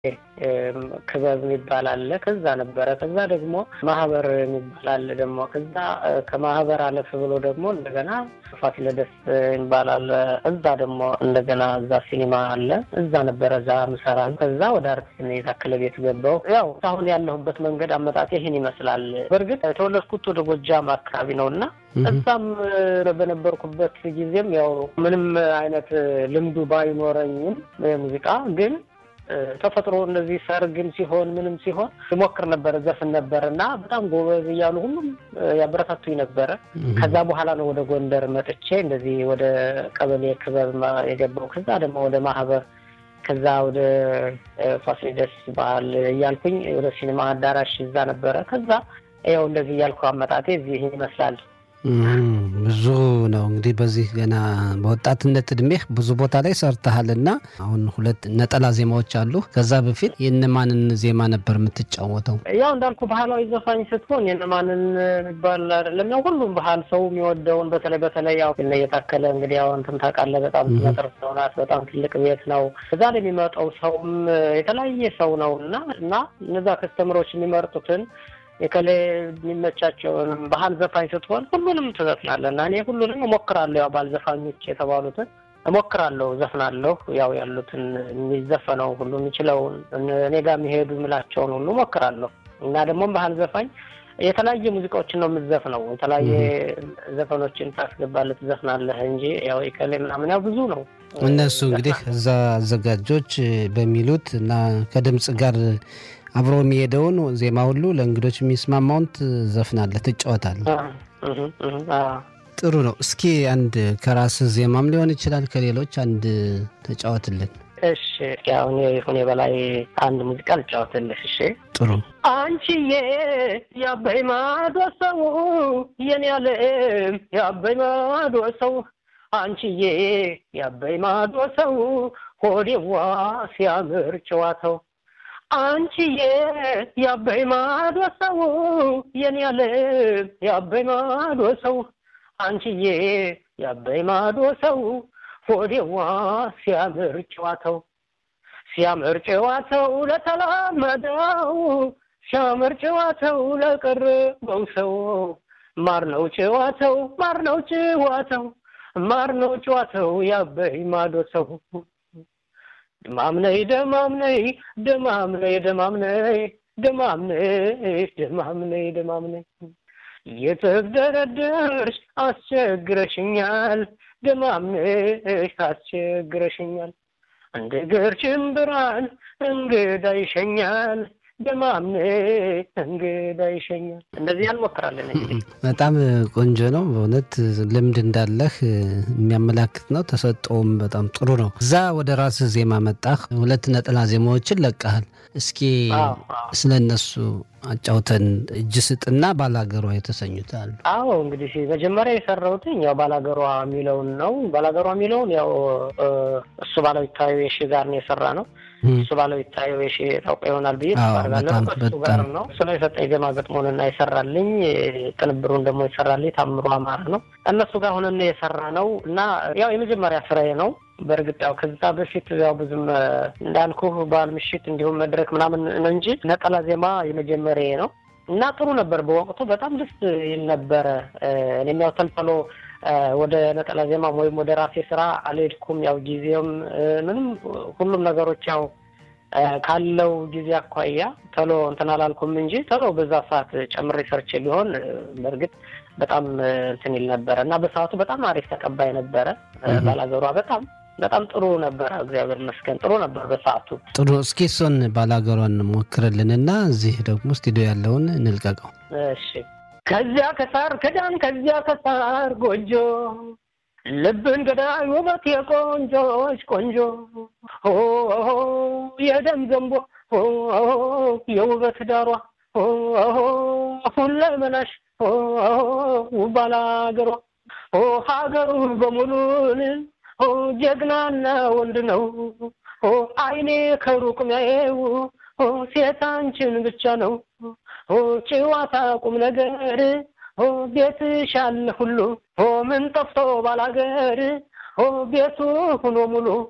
ክበብ የሚባል አለ። ከዛ ነበረ። ከዛ ደግሞ ማህበር የሚባል አለ ደግሞ ከዛ ከማህበር አለፍ ብሎ ደግሞ እንደገና ፋሲለደስ የሚባል አለ። እዛ ደግሞ እንደገና እዛ ሲኒማ አለ። እዛ ነበረ እዛ ምሰራ። ከዛ ወደ አርቲስት የታከለ ቤት ገባው። ያው አሁን ያለሁበት መንገድ አመጣጤ ይህን ይመስላል። በእርግጥ የተወለድኩት ወደ ጎጃም አካባቢ ነው እና እዛም በነበርኩበት ጊዜም ያው ምንም አይነት ልምዱ ባይኖረኝም ሙዚቃ ግን ተፈጥሮ እንደዚህ ሰርግም ሲሆን ምንም ሲሆን ሞክር ነበር፣ ዘፍን ነበር እና በጣም ጎበዝ እያሉ ሁሉም ያበረታቱኝ ነበረ። ከዛ በኋላ ነው ወደ ጎንደር መጥቼ እንደዚህ ወደ ቀበሌ ክበብ የገባው። ከዛ ደግሞ ወደ ማህበር፣ ከዛ ወደ ፋሲለደስ ባህል እያልኩኝ ወደ ሲኒማ አዳራሽ እዛ ነበረ። ከዛ ያው እንደዚህ እያልኩ አመጣጤ እዚህ ይመስላል። ብዙ ነው እንግዲህ በዚህ ገና በወጣትነት እድሜህ ብዙ ቦታ ላይ ሰርተሃል እና አሁን ሁለት ነጠላ ዜማዎች አሉ። ከዛ በፊት የእነማንን ዜማ ነበር የምትጫወተው? ያው እንዳልኩ ባህላዊ ዘፋኝ ስትሆን የእነማንን የሚባል አይደለም። ያው ሁሉም ባህል ሰው የሚወደውን በተለይ በተለይ ያው እየታከለ እንግዲህ ያው እንትን ታውቃለህ፣ በጣም መጥር ሰው ናት። በጣም ትልቅ ቤት ነው። እዛ ላይ የሚመጣው ሰውም የተለያየ ሰው ነው እና እና እነዛ ከስተምሮች የሚመርጡትን የከሌ የሚመቻቸውን ባህል ዘፋኝ ስትሆን ሁሉንም ትዘፍናለህ እና እኔ ሁሉንም እሞክራለሁ። ያው ባህል ዘፋኞች የተባሉትን እሞክራለሁ፣ ዘፍናለሁ። ያው ያሉትን የሚዘፈነው ሁሉ የሚችለውን እኔ ጋር የሚሄዱ የምላቸውን ሁሉ እሞክራለሁ እና ደግሞ ባህል ዘፋኝ የተለያየ ሙዚቃዎችን ነው የምትዘፍነው። የተለያየ ዘፈኖችን ታስገባለህ፣ ትዘፍናለህ እንጂ ያው የከሌ ምናምን ያው ብዙ ነው። እነሱ እንግዲህ እዛ አዘጋጆች በሚሉት እና ከድምፅ ጋር አብሮ የሚሄደውን ዜማ ሁሉ ለእንግዶች የሚስማማውን ትዘፍናለህ፣ ትጫወታለህ። ጥሩ ነው። እስኪ አንድ ከራስህ ዜማም ሊሆን ይችላል ከሌሎች አንድ ተጫወትልን። እሺ፣ አሁን ይሁኔ በላይ አንድ ሙዚቃ ልጫወትልህ። እሺ፣ ጥሩ። አንቺዬ የአባይ ማዶ ሰው የኔ ዓለም የአባይ ማዶ ሰው አንቺዬ የአባይ ማዶ ሰው ሆዴዋ ሲያምር ጨዋታው አንቺዬ የአባይ ማዶ ሰው የኔ ዓለም የአባይ ማዶ ሰው አንቺዬ የአባይ ማዶ ሰው ሆዴዋ ሲያምር ጨዋታው ሲያምር ጨዋታው ለተላመደው ሲያምር ጨዋታው ለቀረበው ሰው ማር ነው ጨዋታው ማር ነው ጨዋታው ማር ነው ጨዋታው የአባይ ማዶ ሰው ደማምነይ ደማምነይ ደማምነይ ደማምነይ ደማምነይ ደማምነይ ደማምነይ የተግደረደርሽ አስቸግረሽኛል ደማምነይ አስቸግረሽኛል እንደ ገርችን ብርሃን እንግዳ ይሸኛል ደማምነይ እንግዳ ይሸኛል። እንደዚህ ያልሞክራለን እንግዲህ በጣም ቆንጆ ነው በእውነት ልምድ እንዳለህ የሚያመላክት ነው። ተሰጠውም በጣም ጥሩ ነው። እዛ ወደ ራስህ ዜማ መጣህ፣ ሁለት ነጠላ ዜማዎችን ለቀሃል። እስኪ ስለ እነሱ አጫውተን። እጅ ስጥና ባላገሯ የተሰኙት አሉ። አዎ እንግዲህ መጀመሪያ የሰራሁትኝ ያው ባላገሯ የሚለውን ነው። ባላገሯ የሚለውን ያው እሱ ባለው ይታዩ የሺ ጋር ነው የሰራ ነው። እሱ ባለው ይታዩ የሺ ታውቀው ይሆናል ብዬ ተባርጋለሁ። እሱ ጋር ነው እሱ ነው የሰጠኝ ዜማ ግጥሙንና የሰራልኝ ቅንብሩን ደግሞ የሰራልኝ ታምሩ አማረ ነው። እነሱ ጋር ሆነን የሰራ ነው እና ያው የመጀመሪያ ስራዬ ነው። በእርግጥ ያው ከዛ በፊት ያው ብዙም እንዳልኩ በዓል ምሽት እንዲሁም መድረክ ምናምን ነው እንጂ ነጠላ ዜማ የመጀመሪያ ነው እና ጥሩ ነበር። በወቅቱ በጣም ደስ ይል ነበረ። እኔም ያው ተልተሎ ወደ ነጠላ ዜማም ወይም ወደ ራሴ ስራ አልሄድኩም። ያው ጊዜውም ምንም ሁሉም ነገሮች ያው ካለው ጊዜ አኳያ ቶሎ እንትን አላልኩም እንጂ ቶሎ በዛ ሰዓት ጨምሬ ሰርቼ ቢሆን በእርግጥ በጣም እንትን ይል ነበረ እና በሰዓቱ በጣም አሪፍ ተቀባይ ነበረ። ባላገሯ በጣም በጣም ጥሩ ነበረ። እግዚአብሔር ይመስገን ጥሩ ነበር በሰዓቱ። ጥሩ እስኪ እሱን ባላገሯን ሞክርልንና እዚህ ደግሞ ስቱዲዮ ያለውን እንልቀቀው። እሺ ከዚያ ከሳር ክዳን ከዚያ ከሳር ጎጆ ልብን ገዳይ ውበት የቆንጆች ቆንጆ የደም ዘንቦ የውበት ዳሯ ሁለመናሽ ባላገሯ ሀገሩ በሙሉን ጀግናና ወንድ ነው። አይኔ ከሩቅ ሚያየው ሴት አንቺን ብቻ ነው። ጨዋታ ቁም ነገር ቤትሽ አለ ሁሉ ምን ጠፍቶ ባላገር ቤቱ ሁኖ ሙሉ